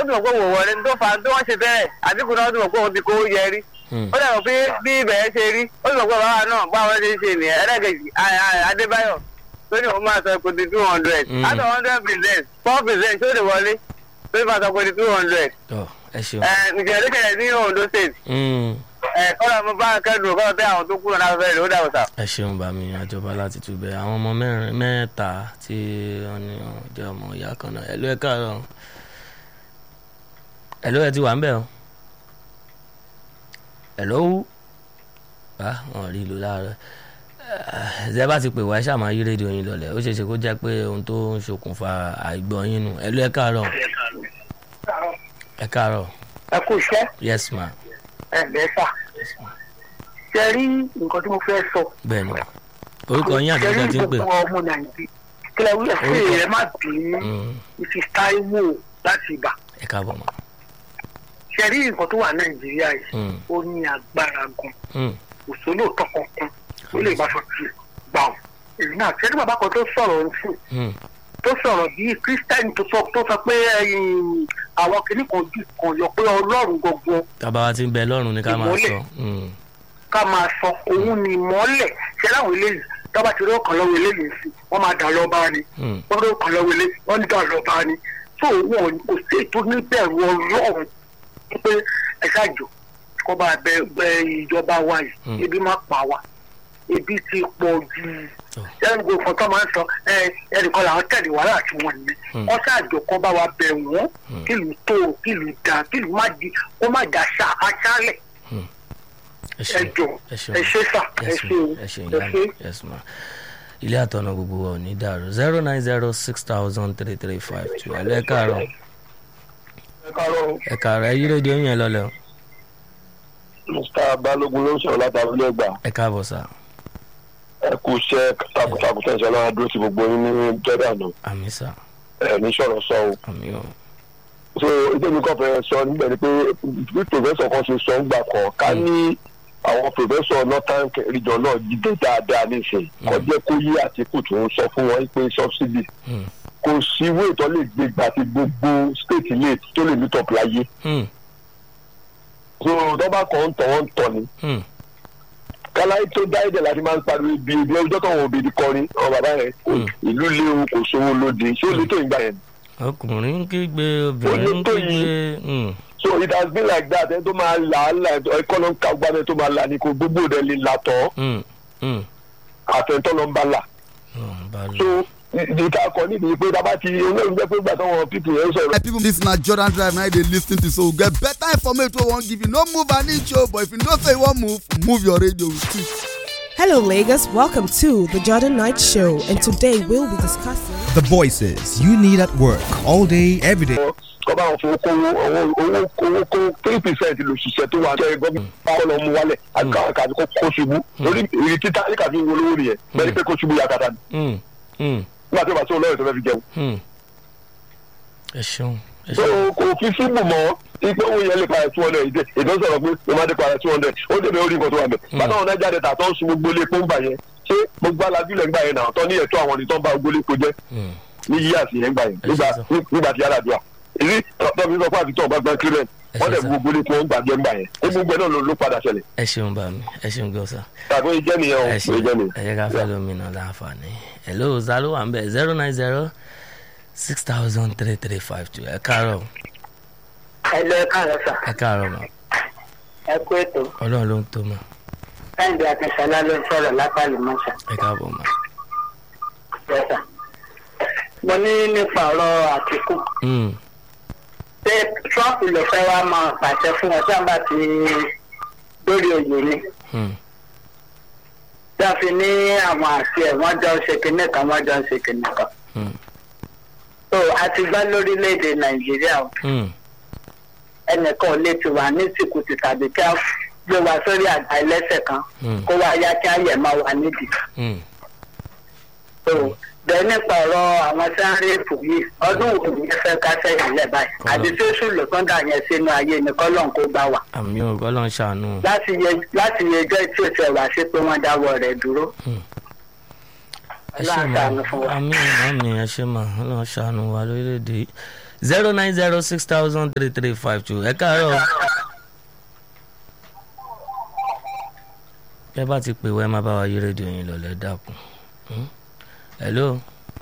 tún mọ̀ pé wò wọlé tó fa tó wọ́n ṣe bẹ́ẹ̀ àdínkù náà tún mọ̀ pé òun ti kó yẹ rí Hmm. ó dàgbọ́ pé bí ibẹ̀ ṣe rí ó sì mọ̀ pé bàbá náà bá wọn ṣe ń ṣe nìyẹn ẹlẹ́gẹ̀jì adébáyọ̀ tó ní òun máa sọ epo di two hundred Mm. out of hundred percent four percent tó lè wọlé tó ní máa sọ epo di two hundred tọ́ ẹ ṣeun. ǹjẹ́ lókèlè ní ondo state Hmm. kọ́lá mo bá kẹ́dùn kọ́lá tẹ́ àwọn tó kúrò náà fẹ́ẹ́ rè ó dàgbà sá. ẹ ṣeun bá mi àjọba láti túbẹ̀ àwọn ọmọ mẹ́rin mẹ́ta tí wọ́n ní wọ́n jẹ́ ọmọ ìyá kan náà ẹ̀lú ẹ̀ káàárọ̀ ẹ̀lú ẹ̀ ti wà ń bẹ̀ o ẹ̀lú wú bá wọn rí ìlú láàárọ̀ ẹ bá ti pè wá ẹ ṣáà máa yí rédíò yín lọlẹ̀ ó ṣeé ṣe kó jẹ́ pé ohun tó ń ṣokùnfà àìgbọ́ yín nù ẹ̀lú ẹ̀ káàárọ̀ ẹ̀ káàárọ̀ ẹ kú iṣẹ́ yes ma ẹ lẹ́sà ṣe rí nǹkan tí mo fẹ́ sọ. bẹ́ẹ̀ ni orúkọ yín àti ọjọ́ tí ń pè gbogbo ọmọ nàìjíríà kílẹ̀ wí ẹ̀sìn Orúkọ. rẹ̀ má bínú Hmm. mrs taiwo láti ibà ẹ káàbọ̀ mọ́ ṣe rí nǹkan tó wà nàìjíríà yìí Hmm. ó ní agbára gan Hmm. òṣòlóòtọ́ kankan ó lè bá sọ tiẹ̀ gbà ọ́ èyí náà ṣe ní bàbá kan tó sọ̀rọ̀ ń sùn Hmm. tó sọ̀rọ̀ bíi kírísítẹ́nì tó sọ tó sọ pé ẹ̀yìn, àwọn kìnnì kan jù kan yọ pé ọlọ́run gbogbo tábà wa ti ń bẹ lọ́rùn ní ká máa Ìmọ́lẹ̀. sọ. Hmm. ká máa sọ òun ni ìmọ́lẹ̀ ṣe láwọn eléyìí tọ́ba ti rí ọ̀kan lọ́wọ́ eléyìí sí wọ́n máa dà lọ́ba ni Hmm. wọ́n rí ọ̀kan lọ́wọ́ eléyìí wọ́n ní dà lọ́ba ni tó wọn kò sí ètò níbẹ̀rù ọlọ́run pé ẹ ṣáàjò kó bá bẹ bẹ ìjọba wa yìí Hmm. ebi má pa wa ebi ti pọ̀ jù Oh. ẹnì kò fọ́n tó máa ń sọ ẹ ẹnìkan làwọn tẹ̀lé wàhálà tí wọ́n ní Hmm. wọ́n ṣáàjò kó bá wa bẹ̀ wọ́n Hmm. kílù tó kílù dá kílù má di kó má dà ṣá aṣálẹ̀ ẹ ẹ ṣeun jọ ẹ ṣeun ẹ ṣe sà ẹ yes ṣe ma o ẹ ṣeun ẹ ìyá ṣe. mi yes ma ilé àtọ̀nà gbogbo wa ò ní dàrú zero nine zero six thousand three three five two ẹ lẹ́ káàárọ̀ ẹ káàárọ̀ ẹ káàárọ̀ ẹ yí rédíò yẹn lọlẹ̀ o mr balógun ló ń sọ̀rọ̀ láti abúlé ẹgbà ẹ káàbọ̀ sá ẹ kú iṣẹ́ takuntakun tẹ̀sán lọ́wọ́ dúró ti gbogbo yín ní jordan àmì sá ẹ ní sọ̀rọ̀ sọ o àmì o so ìdí mi kàn fẹ́ sọ níbẹ̀ ni pé bí pòfẹ́sọ̀ kan ṣe sọ ń gbà kan ká ní àwọn pòfẹ́sọ̀ northern region náà jíde dáadáa nísìnyí kọjá kó yí àtìkù tó ń sọ fún wọn pé subsidy Hmm. kò sí ìwé ìtọ́ lè gbé gbà tí gbogbo state lè tó lè meet up láyé Hmm. so tọ́ba kan ń tọ̀ wọ́n ń tọ̀ ni Hmm. káláyé tó dá ẹ̀jẹ̀ láti máa ń pariwo ibi ibi ọjọ́ tó wọn òbí kọrin ọ bàbá yẹn Mm. ìlú léwu kò sówó lóde ṣé ó lè tó ìgbà yẹn. ọkùnrin ń kígbe obìnrin ń tó yìí. kígbe Hmm. so it has been like that ẹni tó máa là á là ẹkọ́nọ́ ká gbá ẹni tó máa là ní kò gbogbo rẹ̀ lè là tọ́ Hmm. Hmm. àtẹ̀ntọ́ ló ń bá là. Hmm. bá so lọ. ìdíkà kọ nídìí pé dábàá ti olóòrùn jẹ́ pé gbà táwọn pípì yẹn sọ̀rọ̀. My people, this na Jordan Drive now they lis ten to so we get better information wey we wan give you. No move an inch o, but if you know say you wan move, move your radio with it. Hello, Lagos. Welcome to the Jordan Knight Show, and today we'll be discussing. The voices you need at work all day, every day. kọ́ bá wọn fowó kówó owó owó owó kó three percent lòṣìṣẹ́ tó wà jẹ́ gọ́ọ̀mù báwọn lọ mú wálẹ̀ àkàkà kó kó ṣubú lórí ìrì títà níkà fi ń wolówó nìyẹn bẹ́ẹ̀ ni pé kó ṣubú yakata ni Hmm. Hmm. nígbà tí o bá tó lọ́rẹ̀ tó fẹ́ fi jẹun. Hmm. ẹ ṣeun ẹ so ṣeun kò fi síbù mọ́ ipe owó yẹn lè para two hundred ìdè ìdè ń sọ̀rọ̀ pé ló máa dé para two hundred ó débẹ̀ orí nǹkan tó wà bẹ̀. bàtà wọn náà jáde tà tó ń sun gbogbo ilé epo ń gbà yẹn ṣé gbogbo alájúlẹ̀ ń gbà yẹn náà tó ní ẹ̀tọ́ àwọn ìtọ́ ń bá gbogbo ilé epo jẹ́ Hmm. ní yíyá sí yẹn ń gbà yẹn Ẹ nígbà ṣe sọ. nígbà tí yàrá dùn à. èyí tọ́ fi sọ fún àtijọ́ ọba gbọ́n kílẹ̀ Ẹ wọ́n ṣe dẹ̀ sọ. gbogbo ilé epo ń gbà jẹ́ ń gbà yẹn ó gbogbo ẹ̀ náà ló ló padà ṣẹlẹ̀ ẹ ṣeun bá mi ẹ ṣeun gọ́sà. tàbí ó jẹ́ nìyẹn o ẹ ó ṣe jẹ́ nìyẹn. ẹ jẹ́ ká fẹ́ lómi náà láǹfààní hello zalo wà ń bẹ̀ zero nine zero six thousand three three five two ẹ káàárọ̀ ẹ lọ ẹ káàárọ̀ sà ẹ káàárọ̀ mà ẹ kú ètò ọlọ́run ló ń tó mà káyọ̀dé akínṣọlá ló ń sọ̀rọ̀ lápàlì mọ́ṣà ẹ káàbọ̀ mà. lọ́sà. mo ní nípa ọ̀rọ̀ àtìkù Hmm. pé trump ló fẹ́ wá máa pàṣẹ fún ọ sábà tí lórí oyè ni Hmm. tí a fi ní àwọn àti ẹ̀ wọ́n jọ ń ṣe kinní kan wọ́n jọ ń ṣe kinní kan. Hmm. so a ti gbá lórílẹ̀‐èdè nàìjíríà o Hmm. ẹnìkan ò lè ti wà ní tìkùtì tàbí kí a gbé wa sórí àgbà ẹlẹ́sẹ̀ kan Hmm. kó wá yá kí á yẹ̀ máa wà nídìí. Hmm. so bẹ́ẹ̀ nípa ọ̀rọ̀ àwọn tí wọ́n rí èpò yìí ọdún wo ni ẹ fẹ́ ká sẹ́yìn lẹ̀ báyìí àti tí oṣù lọ́tọ́ dà yẹn sínú ayé ni kọ́lọ́n kó gbà wá. àmì ò ọlọ́run ṣàánú láti yẹ láti yẹ ẹjọ́ tí o ti wá sí pé wọ́n dáwọ́ rẹ̀ dúró. ẹ ṣe Ọlọ́run mà ṣàánú fún wa. àmì àmì ẹ ṣe mà ọlọ́run ṣàánú wa lórílẹ̀‐èdè yìí zero nine zero six thousand three three five two ẹ káàárọ̀ ẹ bá ti pè wá ẹ má bá wa yí rédíò yín lọ lẹ dákun Hmm? hello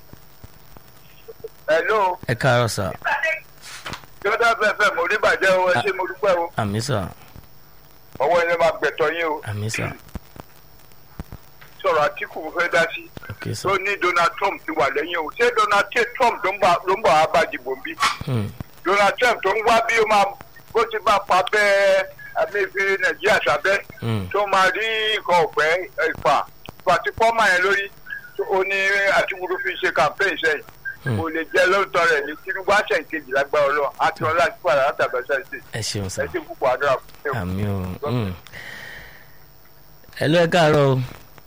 hello ẹ káàárọ̀ sà jọ́dá fẹ́fẹ́ mo rí bàjẹ́ o ẹ ṣé mo dúpẹ́ o àmì sà ọwọ́ ẹni máa gbẹ̀tọ̀ yín o àmì sà sọ̀rọ̀ àtìkù mo fẹ́ dá sí ok sà tó ní donald trump ti wà lẹ́yìn o ṣé donald J. trump ló ń bọ̀ ló ń bọ̀ wá bá dìbò bí Hmm. donald trump tó ń wá bí ó máa bó ti bá pa bẹ́ẹ̀ amẹ́fẹ́ nàìjíríà sábẹ́ Hmm. tó máa rí nǹkan ọ̀pẹ́ ìfà pàtí pọ́mà yẹn lórí tó- ó ní àtúgbòrò fi ṣe campaign sẹ́yìn Hmm. kò lè jẹ́ lóòótọ́ rẹ̀ ní tinubu àṣẹ ìkejì lágbára ọlọ́run àti ọlá àti padà látàgbàṣà ṣe ẹ ṣeun sà ẹ ṣe púpọ̀ àdúrà fún mi. àmì o Hmm. hello ẹ káàárọ̀ o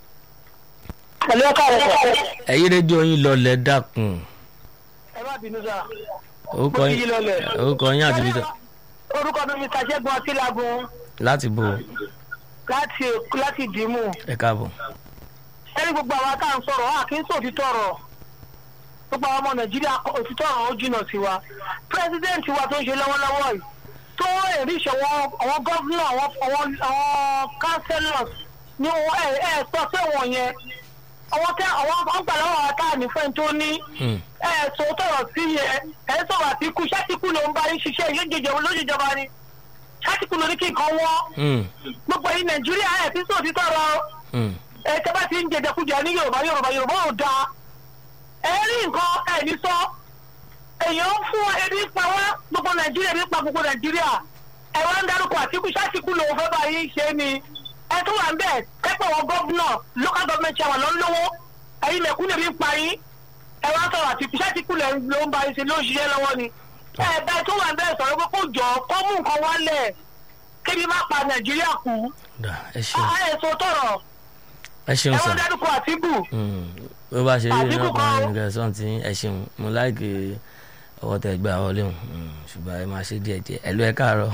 pẹ̀lú ọkọ rẹ̀ sọ. ẹ yí rédíò yín lọ lẹ dákun ẹ má bínú sá. orúkọ Mo ti yí yín lọlẹ̀. orúkọ yín àti bíta orúkọ mi mr ṣẹ́gun ọtílágun láti bò láti láti dìímù. ẹ káàbọ̀ ẹni gbogbo àwọn tá à ń sọ̀rọ̀ a kì í sọ òtítọ́ ọ̀rọ̀ gbogbo àwọn ọmọ nàìjíríà òtítọ́ ọ̀rọ̀ ó jìnnà sí wa pírẹsidẹ́ǹtì wa tó ń ṣe lọ́wọ́lọ́wọ́ yìí tó èrè ìṣòwò àwọn gọ́vnà àwọn àwọn àwọn councillors ní wọn ẹ ẹ sọ pé wọn yẹn àwọn tẹ àwọn ọgbà lọ́wọ́ àwọn táà ní fẹ́ni tó ní Hmm. ẹ sọ tọrọ sí yẹn ẹ sọ̀rọ̀ àtìkú ṣátìkú ló ń bá yín ṣiṣẹ́ yóò lójújọba ni ṣátìkú ló ní kí nǹkan wọ́n Hmm. gbogbo yìí nàìjíríà ẹ ti sọ òtítọ́ ọ̀rọ̀ Hmm. ẹ tẹ́ bá ti ń jẹjẹkújẹ ní yorùbá yorùbá yorùbá ò dáa ẹ rí nǹkan ẹ ní sọ èèyàn ń fún ebi pa wá gbogbo nàìjíríà ebi pa gbogbo nàìjíríà ẹ wá ń dárúkọ àtìkú sátìkú lòun fẹ́ bá yín ṣe ni ẹ tó wà ń bẹ̀ kẹ́pọ̀ wọn gọ́vnà local government chairman ló ń lówó ẹ̀yin mẹ̀kúnnù ebi ń pa yín ẹ wá sọ̀rọ̀ àtìkú sátìkú ló ń bá yín ṣe ló ń ṣiṣẹ́ lọ́wọ́ ni ẹ bẹ́ẹ̀ tó wà ń bẹ̀ sọ̀rọ̀ pé kó jọ kó mú nǹkan wálẹ̀ kébi má pa nàìjíríà kú dà ẹ ṣeun ẹ sọ tọrọ ẹ ṣeun ẹ sà wọ́n dárúkọ àtìkù Hmm. bó bá ṣe rí Àdínkù iná kan kan. nìkan sọ́n tí ẹ ṣeun mo láìkè ọwọ́ tẹ gbà wọlé hùn Hmm. ṣùgbọ́n ẹ máa ṣe díẹ̀ díẹ̀ ẹ ló ẹ káàárọ̀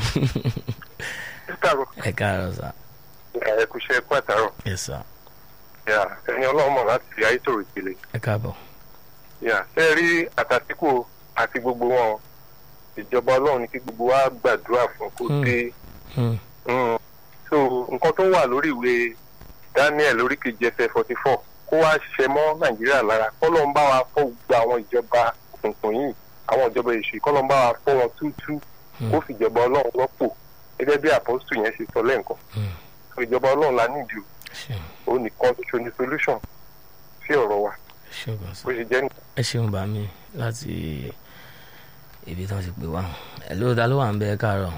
ẹ káàárọ̀ sà ẹ kú iṣẹ́ ẹ̀kú àtàrọ̀ ẹ sà ẹni ọlọ́run mọ̀ láti ayétòrò ìpele ẹ káàbọ̀ ṣe rí àtàtìkù àti gbogbo wọn ìjọba ọlọ́run ní kí gbogbo wa gbàdúrà fún kó Hmm. dé Hmm. Mm. so nǹkan tó wà lórí ìwé daniel orí kejì ẹsẹ forty four kó wá ṣiṣẹ́ mọ́ nàìjíríà lára kọ́lọ́ ń bá wa fọ́ gbogbo àwọn ìjọba òkùnkùn yìí àwọn ìjọba èṣù kọ́lọ́ ń bá wa fọ́ wọn túútú kó fìjọba ọlọ́run rọ́pò gẹ́gẹ́ bí àpọ́sítù yẹn ṣe sọ lẹ́ǹkan Hmm. so ìjọba ọlọ́run la nídìí ẹ ṣeun o ó nìkan ṣoṣo ní solution sí ọ̀rọ̀ wa ẹ ṣeun gan sà bó ṣe jẹ́ nìkan. ẹ ṣeun bá mi láti ibi tí wọ́n ti pè wá ẹ ló ta ló wà ń bẹ ẹ káàárọ̀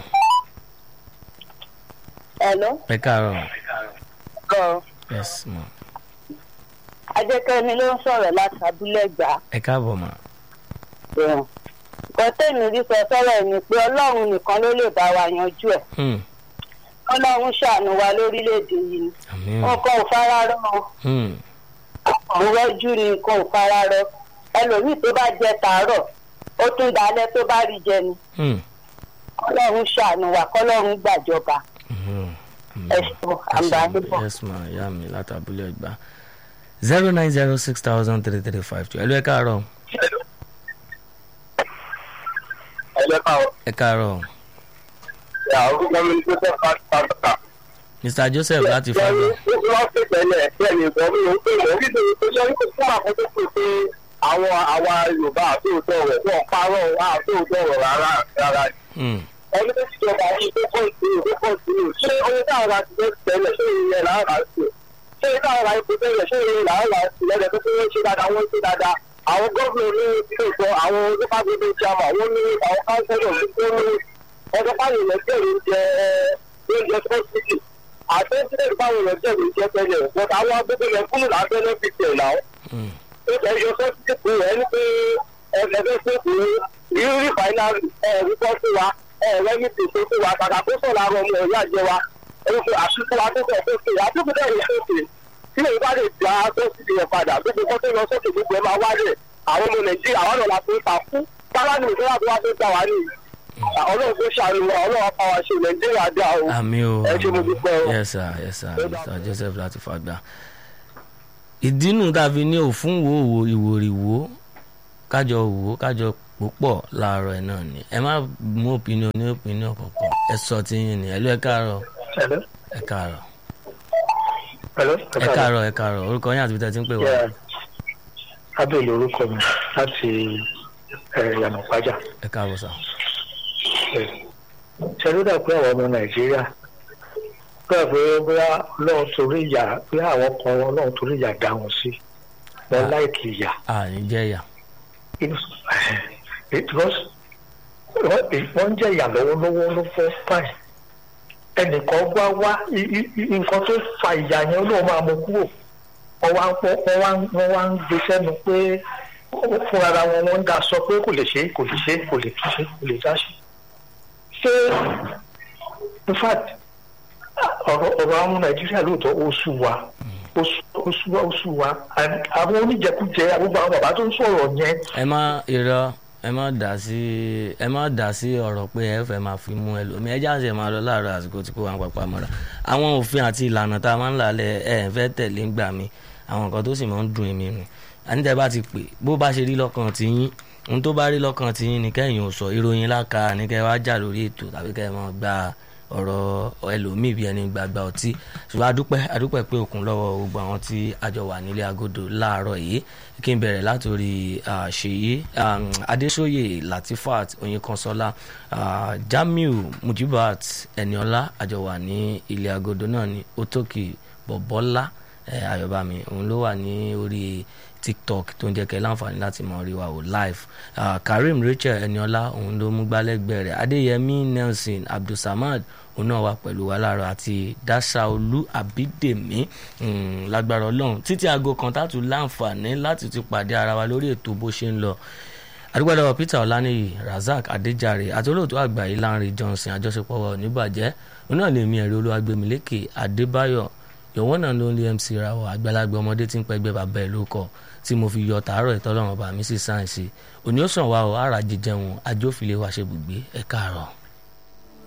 Hello. ẹ káàárọ̀ Gan. yes ma Ajẹ́kẹ́mi ló ń sọ̀rọ̀ láti abúlé gbà. ẹ káàbọ̀ ma Nǹkan tèmi rí sọ sọ́rọ̀ ẹ̀ ni pé Ọlọ́run nìkan ló lè bá wa yanjú ẹ̀. Hmm. Ọlọ́run ṣàánú wa lórílẹ̀‐èdè yìí ni. àmín o Nǹkan ò fara rọ o. Hmm. Àwọn rọ́jú ni nǹkan ò fara rọ. Ẹlòmíì tó bá jẹ tàárọ̀, ó tún dalẹ́ tó bá rí jẹ ni. Hmm. Ọlọ́run ṣàánú wa kọ́lọ́run gbàjọba. Mhm. Ẹ ṣeun, àǹbá níbọ̀. yes ma ìyá mi látàbúlẹ̀ ẹgbà zero nine zero six thousand three three five two ẹ ló ẹ káàárọ̀ ẹlẹ́ka ẹ káàárọ̀ orúkọ mi ní pípẹ́ pàtàkì. mr joseph láti fàgbà wọ́n ṣe tẹ́lẹ̀ bẹ́ẹ̀ ni ìbọn mi ò ń pè wọ́n kí ni ó ṣe wípé fún àkókò pé pé àwọn àwa yorùbá àtòótọ́ rẹ̀ wọ́n parọ́ àtòótọ́ rẹ̀ rárá rárá. Hmm. ẹni tó ti jọba yìí tó pọ̀ sí i tó pọ̀ sí i ṣé oye táwọn ra ti fẹ́ tẹ́lẹ̀ ṣé ìyẹn làwọn ra sí ṣé táwọn ra ipò tẹ́lẹ̀ ṣé ìyẹn làwọn ra sí lẹ́dẹ̀ tó fẹ́ ṣe dáadáa wọ́n ṣe dáadáa àwọn gómìnà ní ilé ìtọ́ àwọn onífàgbébé jama wọ́n ní àwọn káńsẹ́lọ̀ tó ní ọjọ́ fáwọn èèyàn jẹ́rìí oúnjẹ oúnjẹ sọ́ọ̀sìtì àti ẹ̀ńtẹ́rì fáwọn èèyàn jẹ́rìí oúnjẹ tẹ́lẹ̀ but àwọn agbègbè yẹn kúrò lábẹ́lẹ́ fi tẹ̀ náà Hmm. ó tẹ̀ yọ sọ́ọ̀sìtì fún ẹ̀ ní pé ẹ̀ẹ́dẹ́gbẹ́ sọ́ọ̀sì irú rìfáínárì ẹ̀ẹ́dẹ́gbẹ́ fún wa ẹ̀ẹ́dẹ́gbẹ́ tètè fún wa kàkà tó sọ̀ lára ọmọ ẹ̀yà jẹ wa ẹ̀rọ fún àṣìkò àtúntò sókè àtúntò dẹ̀rẹ̀ sókè tí èyí bá lè gba sọ́ọ̀sì yẹn padà gbogbo kọ́ tó lọ sókè gbogbo ẹ̀ máa wálẹ̀ àwọn ọmọ nàìjíríà àwọn ọ̀nà láti ń ta fún sáláàdì nìkan láti wá tó gbà wá ní ọlọ́run tó ṣàánú wa ọlọ́run apá wa ṣe nàìjíríà dá o àmì o ẹ ṣe mo àmì. dúpẹ́ o. yes sir yes sir mr joseph láti fàgbà ìdínú tá a fi ní òfún wo wo ìwòrìwò kájọ wò kájọ púpọ̀ láàárọ̀ ẹ̀ náà ni ẹ má mú opinion ní opinion kankan ẹ sọ tí yín ni ẹlú ẹ káàárọ̀ Hello. ẹ káàárọ̀ Hello. ẹ káàárọ̀ ẹ káàárọ̀ orúkọ yín àti ibi tẹ́ ti ń pè wá Yeah. Abel orúkọ mi láti Yànà Pájà. ẹ káàbọ̀ sà Ṣé ló dà pé àwọn ọmọ Nàìjíríà gbà pé bóyá Ọlọ́run torí ìyà bóyá àwọn kan Ọlọ́run torí ìyà dá wọn sí. Wọ́n Ah. láìkì ìyà. àní jẹ́yà Inú- Because wọ́n wọ́n ń jẹ́ ìyà lọ́wọ́lọ́wọ́ ló fẹ́ fáì. Ẹnìkan wá wá i- i- i- nǹkan tó fa ìyà yẹn Ọlọ́run máa mú kúrò. Wọ́n wá ń pọ́- wọ́n wá ń- wọ́n wá ń gbé sẹ́nu pé fúnra ara wọn wọ́n ń dá sọ pé kò lè ṣe é, kò lè ṣe é, kò lè tún ṣe kò lè dá ṣe. Ṣé in fact ọ̀rọ̀ ọ̀rọ̀ àwọn Nàìjíríà lóòótọ́ ó sú wa ó sú- ó sú wa ó sú wa And àwọn oníjẹkújẹ gbogbo àwọn bàbá tó ń sọ̀rọ̀ yẹn ẹ má irọ́ ẹ má dá sí ẹ má dá sí ọ̀rọ̀ pé ẹ fẹ́ máa fi mú ẹlòmíì ẹ jáde máa lọ láàárọ̀ àsìkò tí kò wá ń papá mọ́ra àwọn òfin àti ìlànà tá a máa ń lálẹ́ ẹ ẹ fẹ́ tẹ̀lé ń gbà mí àwọn nǹkan tó sì máa ń dùn èmi nù àníjẹ́ bá ti pè bó bá ṣe rí lọ́kàn tí yín ohun tó bá rí lọ́kàn tí yín ni kẹ́yìn ò sọ ìròyìn láka ní kẹ́ wá jà lórí ètò tàbí kẹ́ máa gba ọ̀rọ̀ ẹlòmíì bí ẹni gbàgbà ọtí ṣùgbọ́n adúpẹ́ adúpẹ́ pé òkun lọ́wọ́ gbogbo àwọn tí àjọ wà nílé agodo láàárọ̀ yìí kí n bẹ̀rẹ̀ látòrí ah, ṣèyí um, adéṣóyè latifat oyinkanṣọ́lá ah, jamiu mujibat eniola àjọ wà ní ilé agodo náà ní otoki bọ̀bọ́lá eh, ayọ̀bámi òun ló wà ní orí tiktok tó ń jẹ́ kẹ́ láǹfààní láti mọ̀ rí wa wò live uh, karim rachel eniola òun ló mú gbálẹ́gbẹ̀ẹ́ rẹ̀ adéyẹmí nelson abdulsamad òun náà wà pẹ̀lú wa láàárọ̀ àti dasaolu abídèmí um, lágbára ọlọ́run títí aago kan tátù láǹfààní láti ti pàdé ara wa lórí ètò bó ṣe ń lọ adúgbòdàwọ̀ peter ọláníyì razak adéjàre àti olóòtú àgbà yìí lánrẹ johnson àjọṣepọ̀ wa ò ní bàjẹ́ òun náà lè mi ẹ̀rí olúwagbèmílékè adébáyọ̀ yọ̀wọ́n náà ló ń lé mc rawọ àgbàlagbà ọmọdé tí ń pẹ́gbẹ́ bàbá ẹ̀ ló kọ́ tí mo fi yọ tàárọ̀ ìtọ́lọ́run ọba mi sí sáyẹ̀nsì òní ó sàn wá o ara jíjẹun ajófìlẹ̀ wa ṣe bùgbé ẹ̀ káàárọ̀.